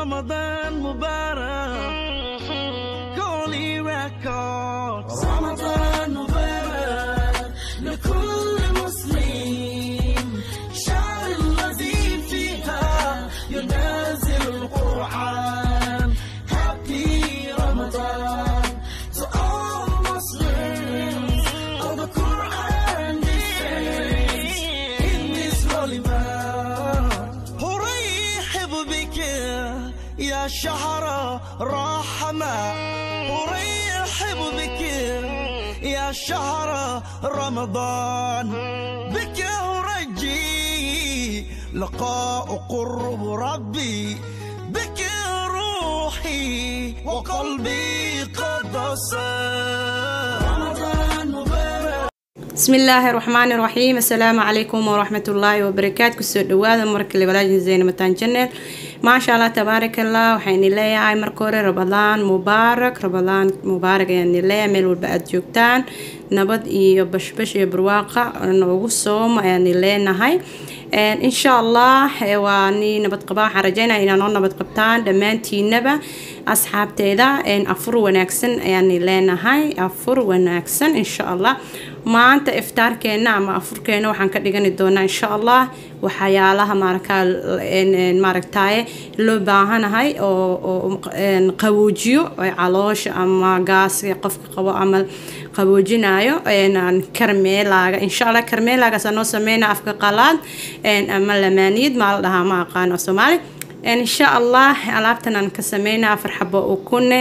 رمضان مبارك قولي ريكوردز رمضان مبارك لكل مسلم شهر الذي فيها ينزل القرآن Happy Ramadan to all Muslims of the Quran descends in this holy month أرحب بك يا شهر رحمة أرحب بك يا شهر رمضان بك أرجي لقاء قرب ربي بك روحي وقلبي قد صار رمضان مبارك bismillaahi raxmaani raxiim assalaamu calaykum waraxmatullaahi wabarakaatu kusoo dhawaada markale walaajin zeyne mataan janeel maasha allah tabaaraka allah waxayni leeyahay marka hore rabadaan mubaarak rabadaan mubaarak ayaani leeyahay meel walba aada joogtaan nabad iyo bashbash iyo barwaaqa noogu sooma ayaani leenahay insha allah waa ni nabad qabaa waxaan rajeynaya inaa noo nabad qabtaan dhammaantiinaba asxaabteeda afur wanaagsan ayaani leenahay afur wanaagsan insha allah maanta iftaarkeena ama afurkeena waxaan ka dhigani doonaa insha allah waxyaalaha maarkaa maaragtaye loo baahanahay oo qaboojiyo caloosha ama gaaska qofka qabo ama qaboojinayo karmeelaaga insha allah karmeelaagaasa noo sameynaa afka qalaad ama lamaaniyad maa la dhahaa ma aqaano soomaali insha allah alaabtan aan ka sameynaa afar xabo ukune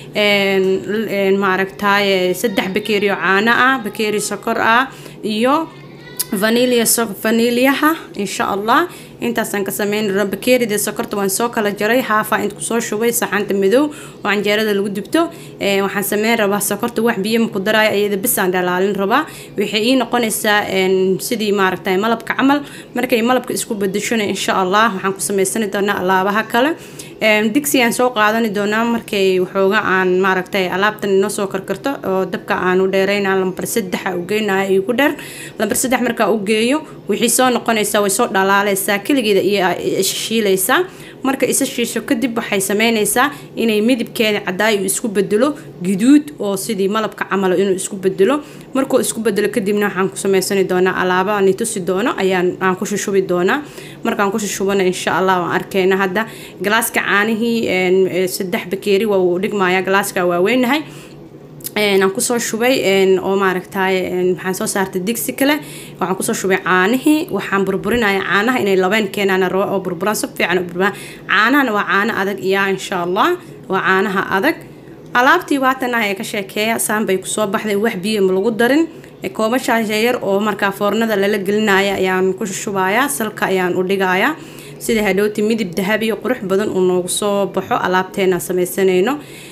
maaragtaye saddex bakeeriyo caano ah bakeeri sokor ah iyo vanilya vanilyaha insha allah intaasaan ka sameyn bakeerida sokorta waan soo kala jaray haafa int kusoo shubay saxanta madow oo canjeerada lagu dubto waxaan sameyn rabaa sokorta wax biyo maku daraayo iyada bisaan dhalaalin rabaa waxay ii noqonaysaa sidii maaragtay malabka camal markay malabka isku bedeshona insha allah waxaan ku samaysani doonaa alaabaha kale digsi aan soo qaadani doonaa markay waxooga aan maaragtay alaabtan inoo soo karkarto oo dabka aan u dheerayna lambar saddexa u geynaya igu dheer lambar saddex markaa u geeyo wixii soo noqonaysaa way soo dhalaalaysaa keligeeda iyo ishiilaysaa marka isa shiisho kadib waxay sameynaysaa inay midabkeeda cadaayo uu isku bedelo guduud oo sidii malabka camalo inuu isku bedelo markuu isku bedelo kadibna waxaan ku samaysani doonaa alaaba aan tusi doono ayaan aan ku shushubi doonaa markaan ku shushubana insha allah waan arkeyna hadda galaaska caanihii saddex bakeeri waa uu dhigmaya galaaska waaweynahay aan kusoo shubay oo maaragtay waxaan soo saartay digsi kale waxaan kusoo shubay caanihii waxaan burburinaya caanaha inay labeen keenaan rabo oo burburaan si fiican u burburaan caanahana waa caano adag iya insha allah waa caanaha adag alaabtii waatan ah ee ka sheekeeya saan bay kusoo baxday wax biyo ma lagu darin koobashaas yar oo markaa foornada lala gelinaya ayaan ku shushubayaa salka ayaan u dhigayaa sida hadhowti midib dahabiyo qurux badan uu noogu soo baxo alaabteena samaysanayno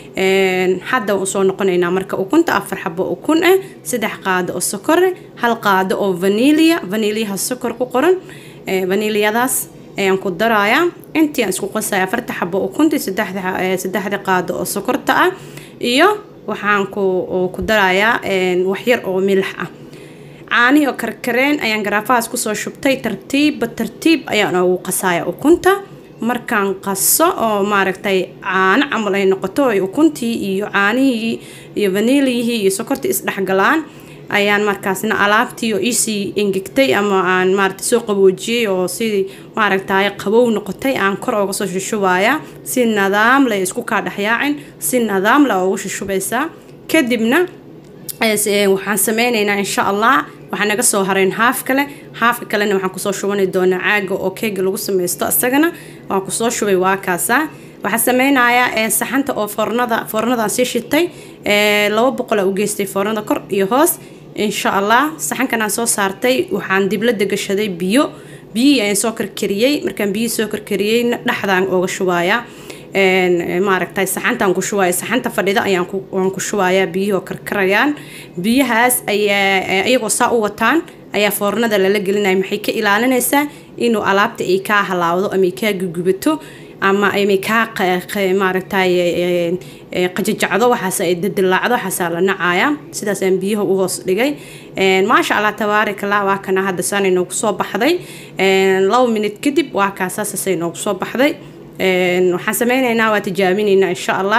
hadda usoo noqonaynaa marka ukunta afar xabo ukun ah saddex qaado oo sokore hal qaado oo vanilya vanilyaha sokor ku qoran vanilyadaas ayaan ku darayaa intii aan isku qasaya afarta xabo ukunta saddexda qaado oo sokorta ah iyo waxaan ku darayaa waxyar oo milix ah caanihi oo karkareen ayaan garaafahaas kusoo shubtay tartiibba tartiib ayaan ugu qasaya ukunta markaan qaso oo maaragtay caano camal ay noqoto ay ukuntii iyo caanihii iyo vaniliyihii iyo sokortii isdhexgalaan ayaan markaasna alaabtii oo iisii engegtay ama aan maaragtay soo qaboojiyey oo sidii maaragtay qabow noqotay aan kor ooga soo shushubaya si nadaam leh isku kaa dhexyaacin si nadaam leh ugu shushubaysaa kadibna waxaan sameynaynaa insha allah waxaa naga soo hareen haaf kale haafka kalena waxaan kusoo shubani doonaa caaga oo keega lagu sameysto isagana waan kusoo shubay waa kaasa waxaa sameynayaa saxanta oo foornada foornadaan sii shitay laba boqola u geystay foornada kor iyo hoos insha allah saxankan aan soo saartay waxaan diblada gashaday biyo biyihii ayaan soo karkariyey markaan biyihii soo karkariyeyna dhexdaan ooga shubayaa maaragtay saxantaan ku shubaya saxanta fadhida ayaan ku shubayaa biyihii oo karkarayaan biyahaas ayaa iyagoo saa u wataan ayaa foornada lala gelinaya maxay ka ilaalinaysaa inuu alaabta ay kaa halaawdo ama ay kaa gugubato ama ay kaa maaragtay qajajacdo waxaas ay dadilaacdo waxaasaa la nacaya sidaasaan biyaha u hoos dhigay maasha allah tabaarak allah waa kana hadda saanay noogu soo baxday laba minute kadib waa kaasaasasay noogu soo baxday waxaan sameyneynaa waa tijaabinaynaa insha allah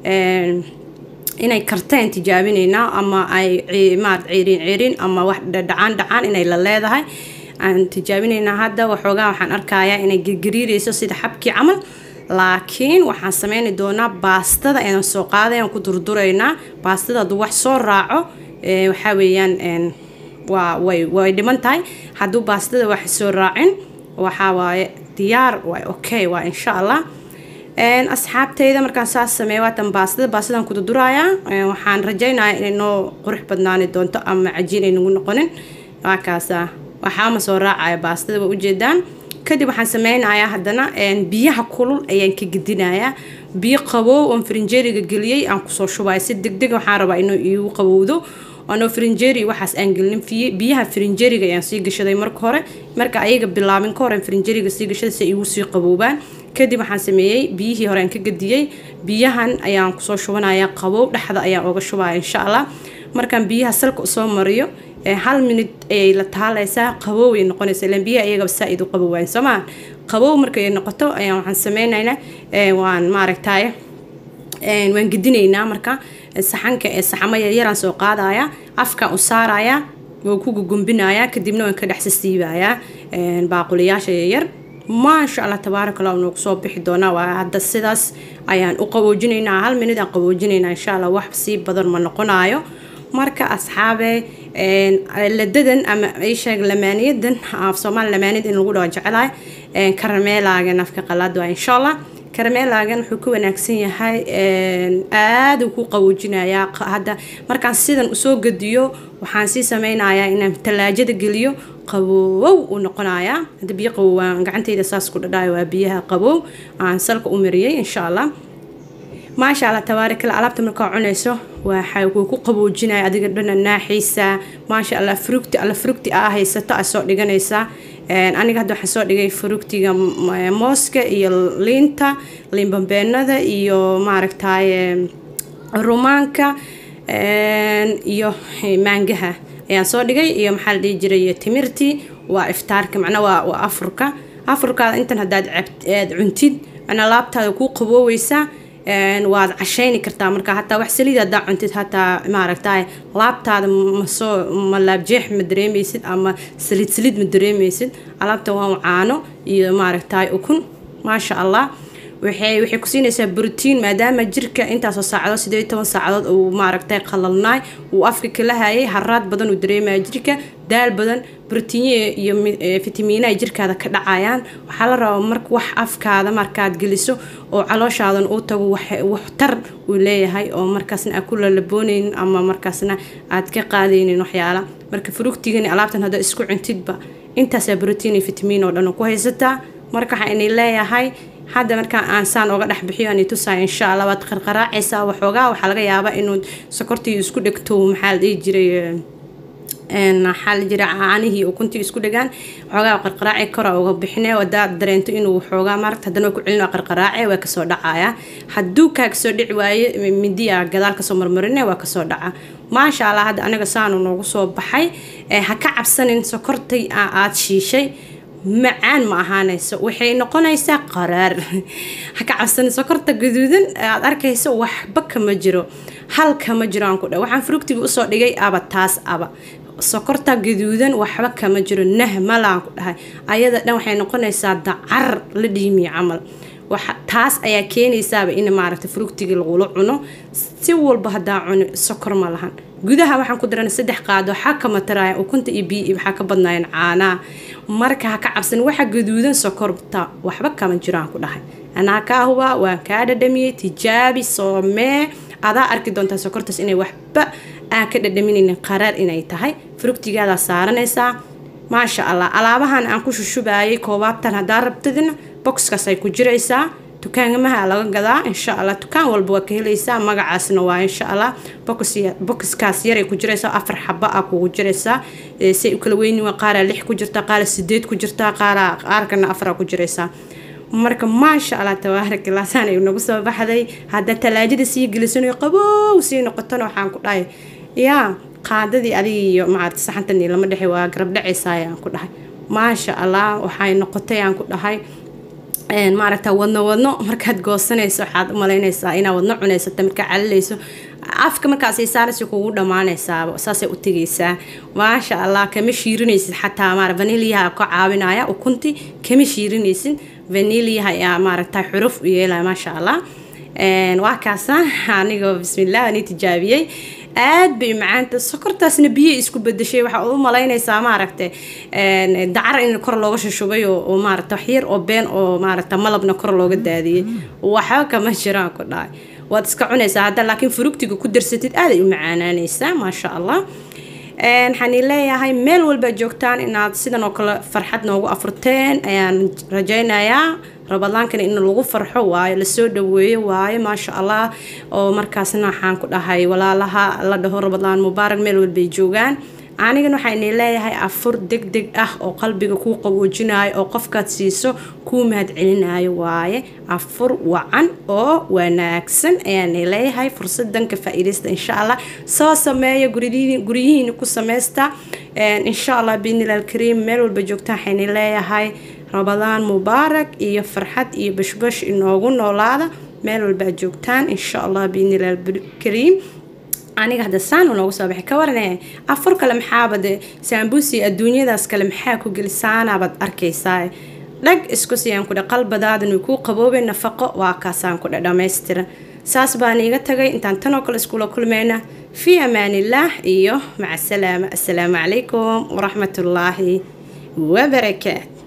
inay karteen tijaabinaynaa ama ay maarad ciirin ciirin ama wax dhacaan dhacaan inay la leedahay aan tijaabinaynaa hadda waxoogaa waxaan arkayaa inay gergariireyso sida xabkii camal laakiin waxaan sameyni doonaa baastada ayaan soo qaaday aan ku durduraynaa baastada hadduu wax soo raaco waxaa weeyaan waa way way dhiman tahay hadduu baastada wax soo raacin waxaa waaye diyaar waay okay waa insha allah asxaabteyda markaan saas sameeya waatan baastada baastadan ku durdurayaa waxaan rajaynayaa inay noo qurux badnaani doonto ama cajiin ay nagu noqonin waa kaasa waxaama soo raacaya baastada waa ujeedaan kadib waxaan sameynayaa haddana biyaha kulul ayaan ka gedinayaa biyo qabow oon frinjeeriga geliyey aan kusoo shubaya si degdeg waxaan rabaa inuu iigu qabowdo anoo frinjeri waxaas aan gelin biyaha frinjeriga ayaan sii gashaday marka hore marka ayaga bilaabin ka hore frinjeriga sii gashaday si igu sii qaboobaan kadib waxaan sameeyey biyihii hore aan ka gediyey biyahan ayaan kusoo shubanaya qabow dhexda ayaan oga shubaya insha allah markaan biyaha salka usoo mariyo hal minut ayay la taaleysaa qabow ay noqonaysa ilaan biyaha iyagaba saa-id u qabowaan soomaa qabow markay noqoto ayaan waxaan sameynaynaa waan maaragtaye waan gedinaynaa marka saxanka ee saxamo yaryaraan soo qaadaya afkaan u saaraya waan ku gugumbinayaa kadibna waan ka dhexsasiibayaa baaquliyaasha yaryar maasha allah tabaaraka allah noogu soo bixi doonaa waa hadda sidaas ayaan u qaboojinaynaa hal minid aan qaboojinaynaa insha allah wax sii badan ma noqonayo marka asxaabe ladadan ama isheeg lamaaniyadan af soomaali lamaaniyad in lagu dhaho jecelahay karameelaagan afka qalaad waa insha allah karameelaagan wuxuu ka wanaagsan yahay aada uu ku qaboojinayaa hadda markaan sidan usoo gediyo waxaan sii sameynayaa inaan talaajada geliyo qabowow uu noqonayaa hadda biyo qabowaan gacantayda saas ku dhadhayo waa biyaha qabow aan salka u mariyey insha allah maasha allah tabaarikala alaabta markaa cunayso waxa wuu ku qaboojinaya adiga dhana naaxiisa maasha allah frugti alla frugti aa haysato aa soo dhiganaysaa aniga hadda waxaan soo dhigay frugtiga mooska iyo liinta liinbambeenada iyo maaragtaye rumaanka iyo maangaha ayaan soo dhigay iyo maxaa la dhihi jiray timirtii waa iftaarka macnaa waa waa afurka afurkaada intan haddaad aad cuntid macnaa laabtaada kuu qabooweysaa waad cashayni kartaa marka hataa wax saliid hadaa cuntid hataa maaragtay laabtaada masoo ma laabjeex ma dareemeysid ama saliid saliid ma dareemeysid alaabta waa caano iyo maaragtay ukun maasha allah waxay waxay ku siinaysaa brotiin maadaama jirka intaasoo saacadood sideed toban saacadood uu maaragtay qalalnaay uu afka kala hayay haraad badan uu dareemaya jirka daal badan brotiinye iyo fitamiina ay jirkaada ka dhacayaan waxaa la rabaa marka wax afkaada markaad geliso oo calooshaadan uu tago waxtar uu leeyahay oo markaasna aad ku lalabooneynin ama markaasna aad ka qaadaynin waxyaala marka frugtigani alaabtan haddaa isku cuntidba intaasaa brotiin iyo fitamiin oo dhan ku haysataa marka waxaa inay leeyahay hadda markaa aan saan oga dhex bixiyo aan tusaay insha allah waad qarqaraacaysaa waxoogaa waxaa laga yaabaa inuu sokortii isku dhegto maxaa la dhihi jiray maxaa la jira caanihii ukuntii isku dhegaan waxoogaa qarqaraaci kora uga bixine hadaad dareento inuu waxoogaa maaragta haddana ku celin qarqaraace waa kasoo dhacaya hadduu kaa kasoo dhici waaye midiya gadaal kasoo marmarine waa kasoo dhaca maasha allah hadda anaga saanu noogu soo baxay ha ka cabsanin sokortay aad shiishay macaan ma ahaanayso waxay noqonaysaa qaraar ha ka cabsanin sokorta gaduudan aad arkayso waxba kama jiro hal kama jiro aan ku dha waxaan frugtiga usoo dhigay aba taas aba sokorta gaduudan waxba kama jiro nah malaan ku dhahay ayada dhan waxay noqonaysaa dacar la dhiimiya camal taas ayaa keenaysaaba in maaragta frugtiga lagula cuno si walba hadaa cuno sokor ma lahan gudaha waxaan ku daran saddex qaado waxaa ka mataraya ukunta iyo biyo waxaa ka badnaayeen caanaa marka ha ka cabsan waxa gaduudan sokorta waxba kama jiraan ku dhahay anaa kaa hubaa waan kaa dhadhamiyey tijaabi soomee adaa arki doontaa sokortaas inay waxba aan ka dhadhaminaynin qaraar inay tahay frugtigaadaa saaranaysaa maasha allah alaabahan aan ku shushubayay koobaabtan haddaa rabtidina boxkaas ay ku jiraysaa dukaangamaha laga gadaa insha allah dukaan walba waa ka helaysaa magacaasna waa insha allah boxkaas yaray ku jiraysaa afar xaba ah kugu jiraysaa say u kala weyni waa qaaraa lix ku jirtaa qaara sideed ku jirtaa qaara qaarkana afara ku jiraysaa marka maasha allah tabaaraka laasaan ay nagu soo baxday hadda talaajada sii gelisanayo qabow sii noqotona waxaan ku dhahay yaa qaadadii adiga iyo maarata saxantani lama dhexe waa garab dhacaysaa ayaan ku dhahay maasha allah waxay noqotay aan ku dhahay maaragta wadno wadno markaad goosanayso waxaad umalaynaysaa inaad wadno cunaysata markaa calilayso afka markaas saaraysa kugu dhammaanaysaaba saasay u tegaysaa maasha allah kama shiirinaysid xataa maar vaniliyaha ka caawinaya ukunti kama shiirinaysid vaniliyaha ayaa maaragta xuruf u yeelaya maasha allah waa kaasa anigoo bismillah ani tijaabiyey aad bay macaanta sokortaasna biyo isku bedeshay waxaa u malaynaysaa maaragta dacar in kor looga shushubay oo maarata waxyar oo been oo maarata malabna kor looga daadiyey waxba kama jiraan ku dhahay waad iska cunaysaa hadda laakiin furugtiga ku darsatid aaday u macaanaanaysaa maasha allah waxaan leeyahay meel walba joogtaan inaad sidan oo kale farxad noogu afurteen ayaan rajaynayaa rabadaankana in lagu farxo waayo lasoo dhaweeyo waayo maasha allah oo markaasna waxaan ku dhahay walaalaha la dhaho rabadaan mubaarak meel walbay joogaan anigana waxaan leeyahay afur deg deg ah oo qalbiga kuu qaboojinayo oo qofkaad siiso kuu mahadcelinayo waaye afur wacan oo wanaagsan ayaan leeyahay fursadan ka faa-iidaysta insha allah soo sameeya guryihiina ku sameysta insha allah biidnillah alkariim meel walba joogta waxaan leeyahay rabadaan mubaarak iyo farxad iyo bashbash inoogu noolaada meel walbaa joogtaan insha allah biidnillah alkariim aniga hadda saan noogu soo baxay ka warane afur kale maxaaba de saambuusi adduunyadaas kale maxaa ku gelisaanabaad arkaysaa dhag isku siyaan kudha qalbadaadan way kuu qaboobay nafaqo waa kaasaan kudha dhammaystira saas baan iiga tagay intaan tanoo kale iskula kulmayna fii amaanillaah iyo maca salaama assalaamu calaykum waraxmatullaahi wabarakaat